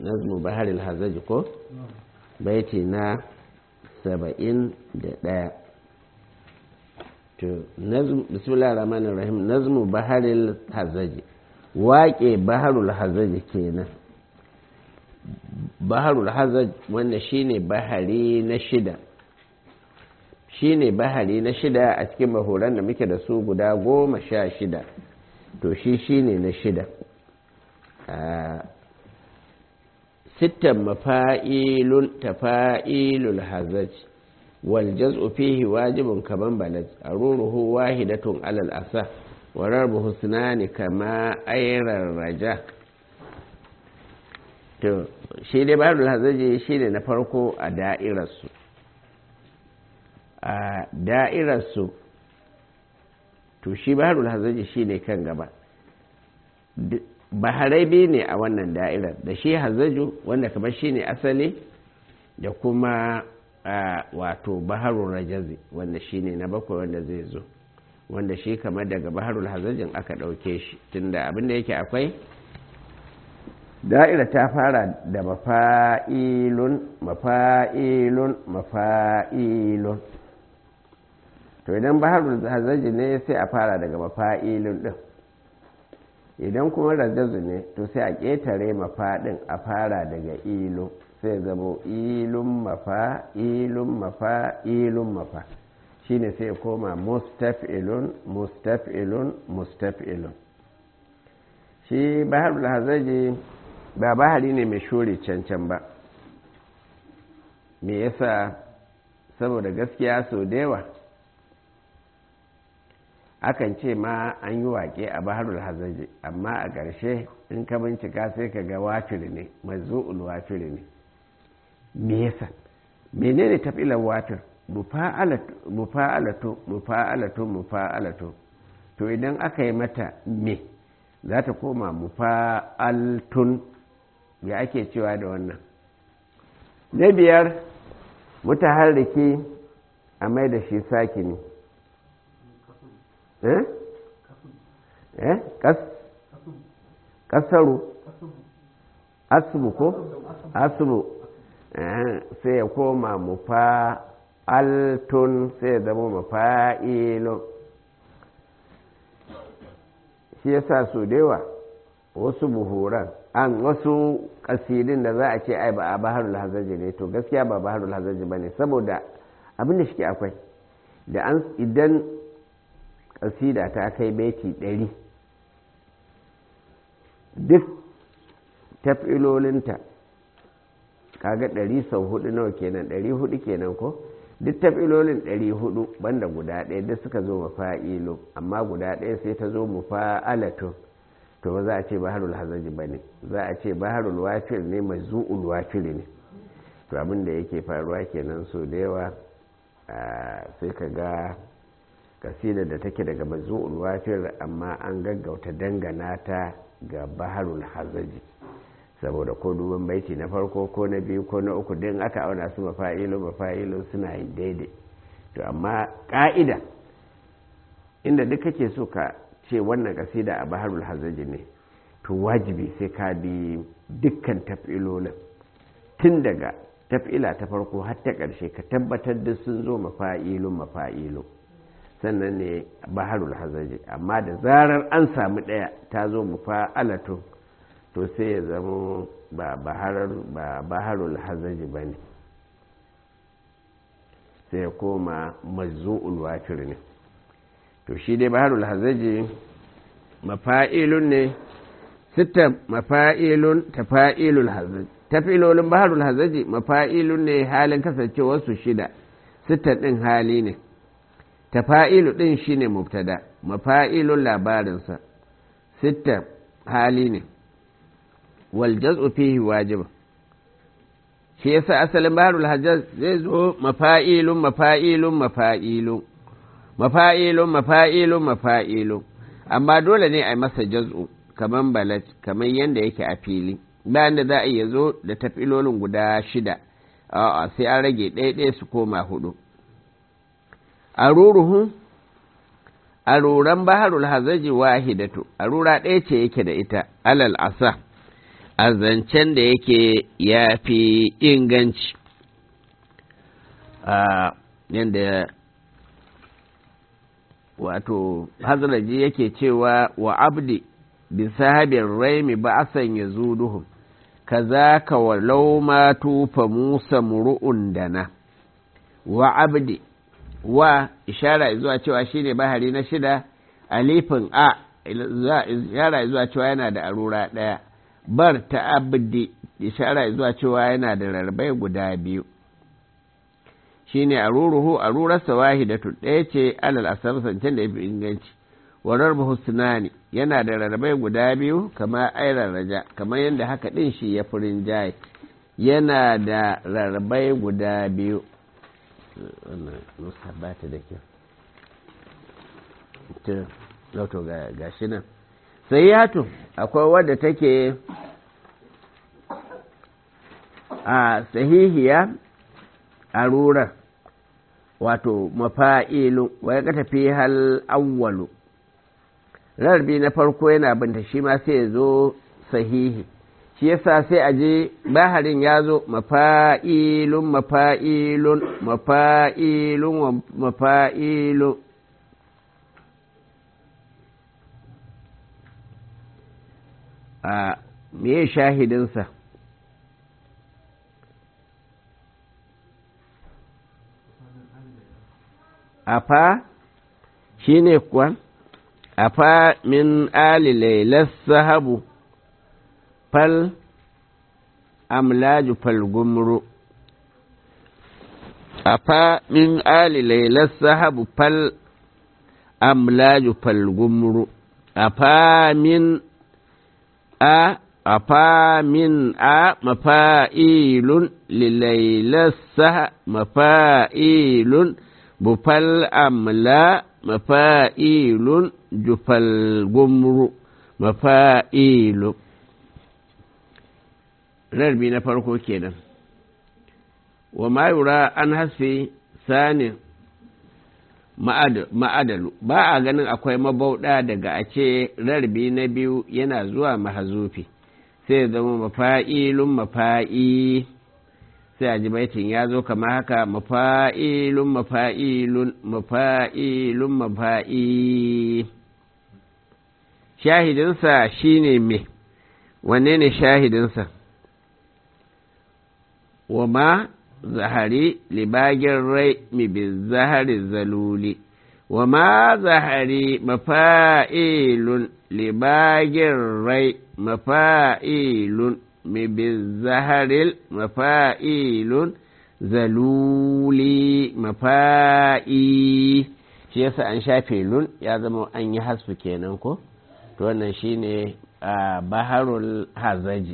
nazmu baharil hazaji ko baiti na saba'in da ɗaya to bismillah rahman rahim nazmu baharil hazaji waƙe baharul hazaji kenan baharul hazaj wanda shine bahari na shida shine bahari na shida a cikin mahoran da muke da su guda goma sha shida to shi shine na shida sittan mafa'ilun tafa'ilul hazaj wal jaz'u fihi wajibun kaman balaj aruruhu wahidatun alal asa wa rarbuhu sunani kama ayrar raja to shi dai baharul hazaji shi ne na farko a da'irarsu a da'irarsu to shi baharul hazaji shi ne kan gaba baharai biyu ne a wannan da'irar da shi hazaju wanda kamar shi ne asali da kuma wato baharul rajazi wanda shi ne na bakwai wanda zai zo wanda shi kamar daga baharul hazajin aka ɗauke shi tunda abinda yake akwai da'ira ta fara da mafa'ilun mafa'ilun mafa'ilun to idan baharul hazaji ne sai a fara daga mafa'ilun din idan kuma rajazu ne to sai a ƙetare mafaɗin a fara daga ilu sai zamo ilun mafa ilun mafa ilun mafa shine sai koma mustaf'ilun mustaf'ilun mustaf'ilun shi baharul hazaji ba bahari ne mai shore cancan ba me yasa saboda gaskiya sau da yawa akan ce ma an yi waƙe a baharul hazaji amma a ƙarshe in ka bincika sai ka ga wafiri ne mazu'ul wafiri ne me yasa menene tafilar wafir mufa'alatu mufa'alatu mufa'alatu to idan aka yi mata me za ta koma mufa'altun ya ake cewa da wannan na biyar mutaharriki a mai da shi sakini eh eh kas kasaru asbu ko asbu sai ya koma mufa'altun sai ya zama mufa'ilun shi yasa so da yawa wasu buhuran an wasu kasidin da za a ce ai ba a baharul hazaji ne to gaskiya ba baharul hazaji ba ne saboda abin da shi akwai da an idan kasida ta kai beti ɗari duk tafilolinta kaga ɗari sau hudu nawa kenan ɗari hudu kenan ko duk tafilolin ɗari hudu banda guda ɗaya duk suka zo mafa'ilo amma guda ɗaya sai ta zo mufa'alatu to ba za a ce baharul hazaji ba ne za a ce baharul wafir ne mai zu'ul wafir ne to abin da yake faruwa kenan so da yawa sai ka ga kasida da take daga mazu'ul wafir amma an gaggauta dangana ta ga baharul hazaji saboda ko duban baiti na farko ko na biyu ko na uku din aka auna su mafa'ilu mafa'ilu suna yin daidai to amma ka'ida inda duk kake so ka ce wannan kasida a baharul hazaji ne to wajibi sai ka bi dukkan tafilolin tun daga tafila ta farko har ta ƙarshe ka tabbatar da sun zo mafa'ilu mafa'ilu sannan ne baharul hazaji amma da zarar an samu ɗaya ta zo mufa'alatu to sai ya zama ba baharul hazaji ba ne sai ya koma mazu'ul wafir ne to shi dai baharul hazaji mafa'ilun ne sita mafa'ilun tafa'ilul hazaji tafilolin baharul hazaji mafa'ilun ne halin kasancewarsu shida sita ɗin hali ne tafa'ilu ɗin shi ne mubtada mafa'ilun labarinsa sita hali ne wal jaz'u fihi wajiba shi yasa asalin baharul hajjaz zai zo mafa'ilun mafa'ilun mafa'ilun mafa'ilun mafa'ilun mafa'ilun amma dole ne a masa jaz'u kaman balat kaman yanda yake a fili bayan da za a iya zo da tafilolin guda shida a'a sai an rage ɗaya su koma hudu aruruhu aruran baharul hazaji wahidatu arura ɗaya ce yake da ita alal asa a zancen da yake ya fi inganci a yadda wato hazaraji yake cewa wa abdi bi sahabin raimi ba a sanya zuduhun kaza ka walau ma tufa musa muru'un dana wa abdi wa ishara zuwa cewa shine bahari na shida alifin a ishara zuwa cewa yana da arura ɗaya bar ta abdi ishara zuwa cewa yana da rarrabai guda biyu shine aruruhu arurarsa wahidatu ɗaya ce alal asar sancen da ya fi inganci warar husnani yana da rarrabai guda biyu kama airar raja kamar yadda haka ɗin shi ya furin jaye yana da rarrabai guda biyu wannan nusa ba ta da kyau lauto ga shi nan sai yato akwai wadda take a sahihiya a rurar wato mafa'ilu wa ya tafi hal awwalu rarbi na farko yana binta shi ma sai ya zo sahihi shi yasa sai a je baharin ya zo mafa'ilun mafa'ilun mafa'ilun mafa'ilun a me shahidinsa afa shi ne kuwa afa min ali lailas sahabu fal amlaju fal gumru afa min ali lailas sahabu fal amlaju fal gumru afa min a afa min a mafa'ilun lilailas saha mafa'ilun bufal amla mafa'ilun jufal gumru mafa'ilu rarbi na farko kenan wa ma yura an hasfi sani ma'adalu ba a ganin akwai mabauɗa daga a ce rarbi na biyu yana zuwa mahazufi sai zama mafa'ilun mafa'i sai a ji baitin ya zo kama haka mafa'ilun mafa'ilun mafa'ilun mafa'i shahidinsa shine me wanne ne shahidinsa wa ma zahari libagin rai mi bi zahari zaluli wa ma zahari mafa'ilun libagin rai mafa'ilun mi bi zaharil mafa'ilun zaluli mafa'i shi yasa an shafe lun ya zama an yi hasfu kenan ko to wannan shine a baharul hazaji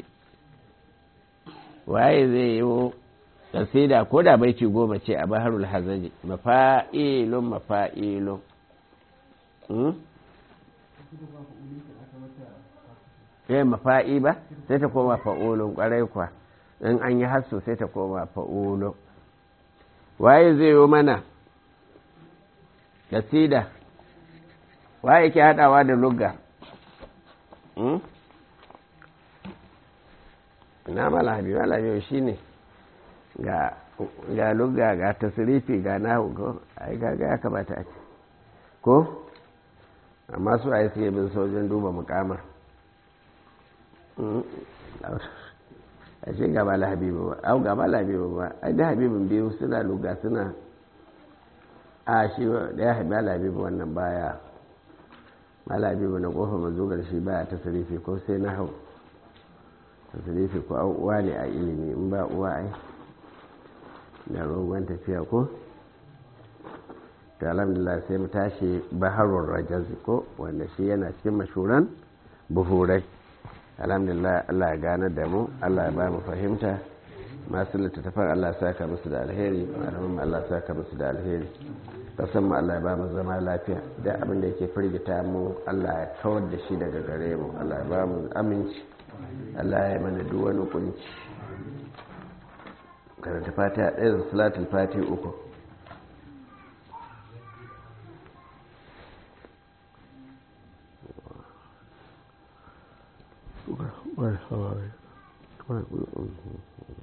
waye zai yi kasida ko da baiti goma ce a baharul hazaji mafa'ilun mafa'ilun eh mafa'i ba sai ta koma fa'ulun kwarai kwa in an yi hasso sai ta koma fa'ulun waye zai yi mana kasida waye ke hadawa da lugga na malabi malabi shi ne ga lugga ga tasirifi ga nahu ko ai ga ya kamata a ce ko amma su a yi suke bin sojin duba mukamar a ce ga mala habibu ba au ga mala habibu ba ai da habibin biyu suna lugga suna a shi da ya mala habibu wannan baya mala habibu na kofar mazugar shi baya tasirifi ko sai na hau tasirifi ko uwa ne a ilimi in ba uwa ai da rogon tafiya ko ta alhamdulillah sai mu tashi baharun rajazi ko wanda shi yana cikin mashuran buhurai alhamdulillah allah ya gane da mu allah ya ba mu fahimta masu littattafan allah ya saka musu da alheri malamin allah ya saka musu da alheri kasan mu allah ya ba mu zama lafiya da abin da yake firgita mu allah ya kawar da shi daga gare mu allah ya ba mu aminci allah ya mana duk wani kunci karanta fatiha ɗaya da salatul fati uku